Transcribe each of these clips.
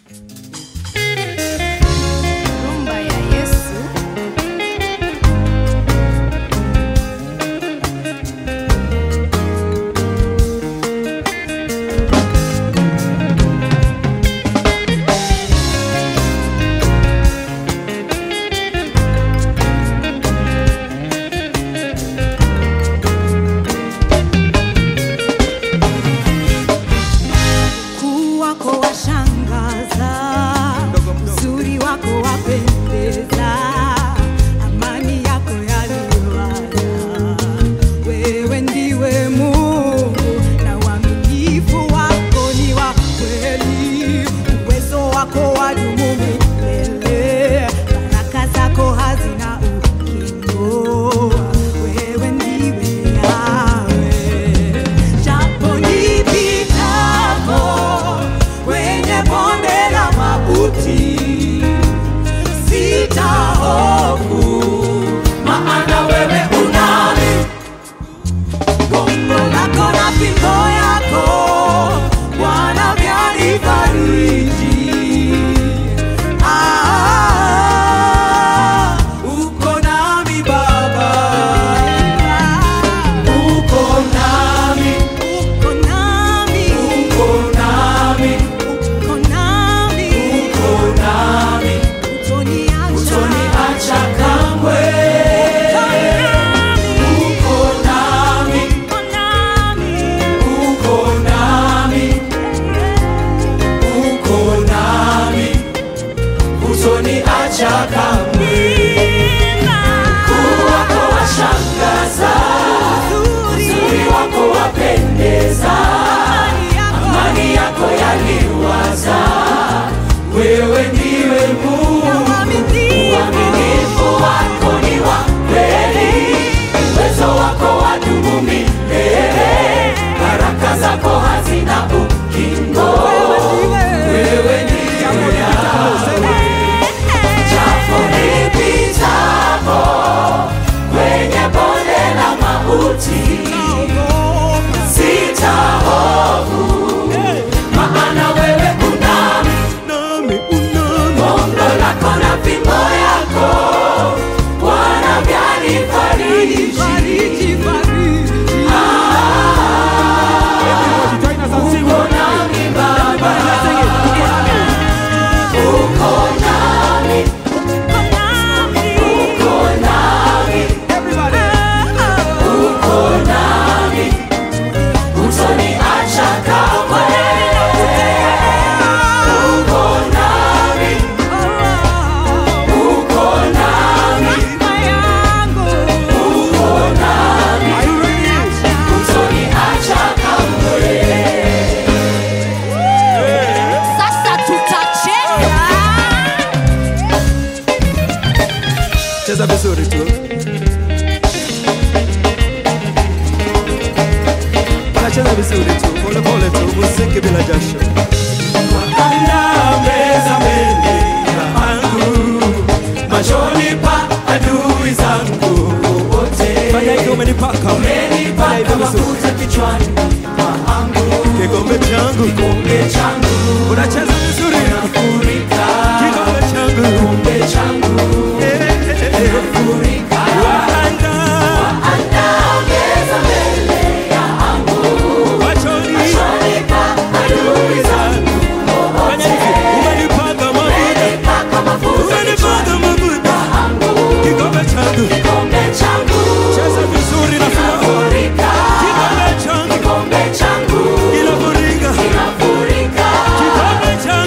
Rumba ya Yesu. Ukuu wako washangaza, uzuri wako wapendeza, amani yako yaliwala. Wewe ndiwe Mungu na uaminifu wako ni wa kweli, uwezo wako wadumu milele, baraka zako hazina ukingo. Wewe ndiwe Yahweh. Japo nipitapo kwenye bonde la mauti, sitahofu, maana wewe unami gongo lako na fimbo yako Bwana vyanifariji. Ah, uko nami Baba, uko nami, uko nami, uko nami, uko nami, uko nami, utoniacha, utoniacha kamwe. Uko nami, uko nami, uko nami, uko nami, utoniacha kamwe. Ukuu wako washangaza, uzuri wako wapendeza, amani yako yaliwaza. Wewe ndiwe Mungu, uaminifu wako ni wa kweli, uwezo wako wadumu milele, baraka zako hazina ukingo. Wewe ndiwe Yahweh. Japo nipitapo kwenye bonde la mauti, sitahofu, maana wewe unami, gongo lako na fimbo yako Bwana vyanifariji. Uko nami Baba, uko nami, uko nami, uko nami, utoniacha kamwe. Uko nami, uko nami, uko nami, utoniacha kamwe. Sasa tutacheza. cheza vizuri tu anacheza vizuri tu pole pole tu muziki bila jasho anameza mbele yangu machoni pa adui zangu wote fanya hivyo umenipaka Umenipaka Fanya hivyo vizuri. mafuta kichwani mwangu, kikombe changu kikombe changu unacheza vizuri furika, kikombe changu kikombe changu Eh, eh, eh. furika. Waanda Andaa meza mbele yangu, machoni nipa adui zangu fanya hivi umenipaka mafuta Umenipaka mafuta umenipaka mafuta kikombe changu kikombe changu cheza vizuri na furaha furika, kikombe changu kikombe changu kinafurika kinafurika, kikombe changu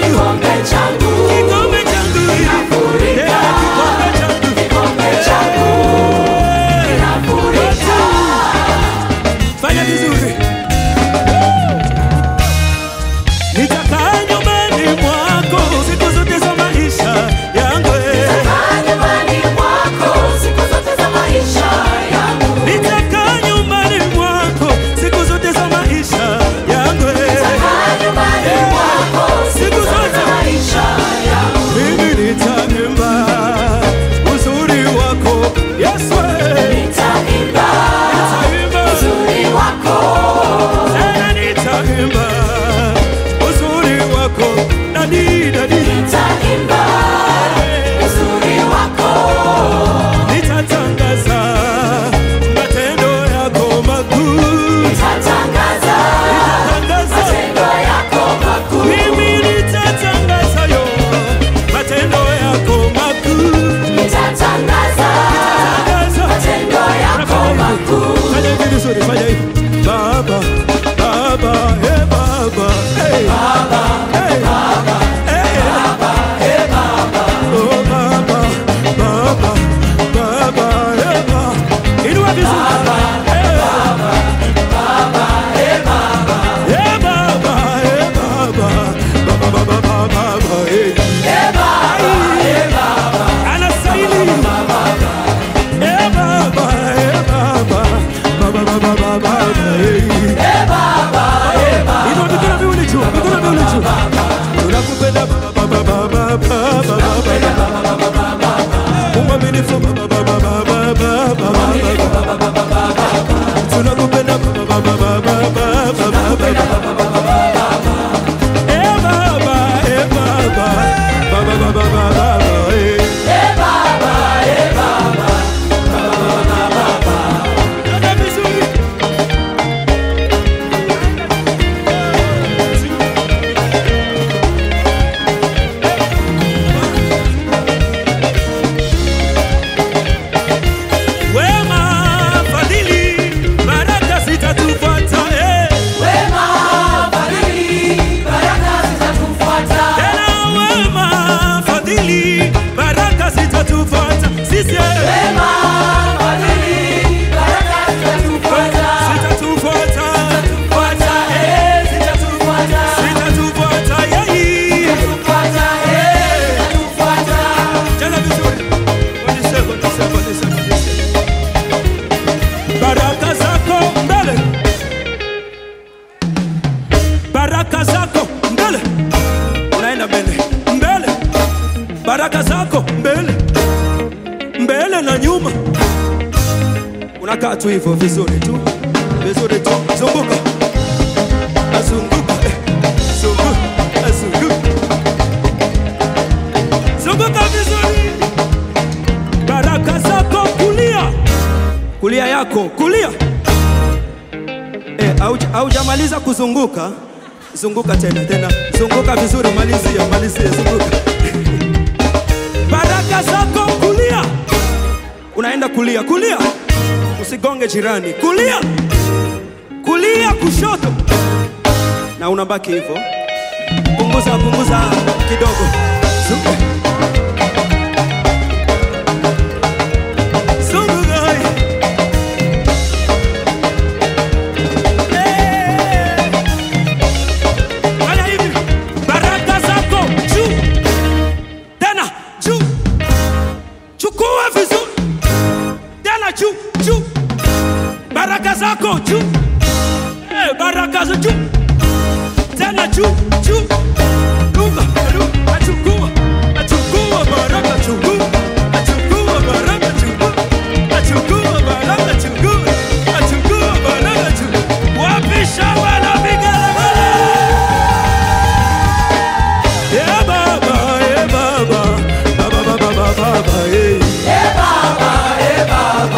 baba, eh. Anastahili. Eh, baba, eh, baba. Baba, baba, baba, baba, eh. Inua mikono miwili juu, mikono miwili juu. Tunakupenda baba, baba, baba, baba, baba. Mwaminifu baba, baba, baba, baba, baba. Tunakupenda baba, baba, baba, baba, baba. Eh, baba, eh, baba. Baba, baba, baba, baba, eh. Dada vizuri. Wema, fadhili, baraka zitatufuata, eh. Tena wema, fadhili, baraka zitatufuata. Sisi, eh. Zitatufuata. Zitatufuata, yeah. Cheza vizuri. Polisi, polisi, polisi, polisi. Baraka zako mbele, baraka zako mbele, unaenda mbele mbele, baraka zako mbele mbele na nyuma, unakaa tu hivyo vizuri tu vizuri tu, zunguka azunguka, eh, zunguka azunguka, zunguka vizuri, baraka zako kulia kulia yako kulia. Eh, hauja- haujamaliza kuzunguka, zunguka tena tena, zunguka vizuri, malizia malizia, zunguka. Baraka zako kulia, unaenda kulia kulia, usigonge jirani, kulia kulia, kushoto, na unabaki hivyo. Punguza punguza kidogo, zunguka zunguka. Fanya hivi, baraka zako juu, tena juu, chukua vizuri, tena juu juu, baraka zako juu, eh, baraka za juu, tena juu juu, luka luka, achukua achukua baraka chukua, achukua baraka chukua, achukua baraka chukua, achukua baraka chukua, wapi shamba la vigelegele? Yeah, Baba, yeah, Baba. Baba, Baba, Baba, Baba, yeah. Yeah, Baba, yeah, Baba.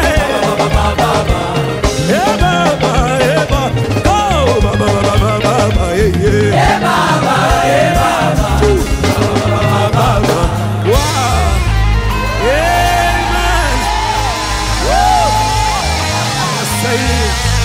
Oh, Baba, Baba, Baba, Baba, yeah, yeah. Ooh, Baba, Baba, Baba. Wow. Amen. Woo. Say it.